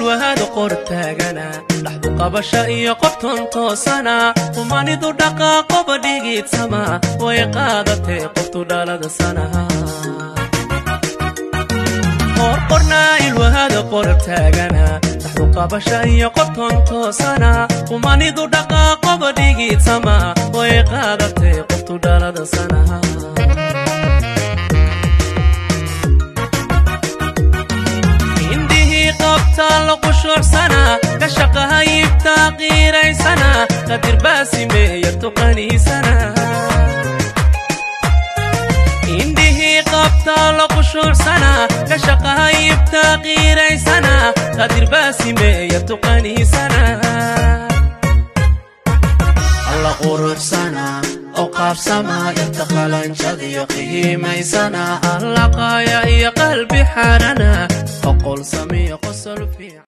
ilwahada qor taagana dhaxdu qabasha iyo qobton toosana humanidu dhaqaaqoba dhigiidsama way qaadatee qoftu dhalada sanaha qorqornaa ilwahada qor taagana dhaxdu qabasha iyo qobton toosana humanidu dhaqaaqoba dhigiidsama way qaadatee qoftu dhalada sanaha qabtaaloqushuucsana ka shaqahayibtaa qiiraysana qadirbaasimeeya tuqaniisana indhihii qabtaaloqushuucsana ka shaqahayibtaa qiiraysana qadirbaasimeeya tuqaniisana alla quruxsana oo qaabsama inta qalanjadiyo qiimaysana allaqaaya iyo qalbi xarana oqol samiyo qosol fiican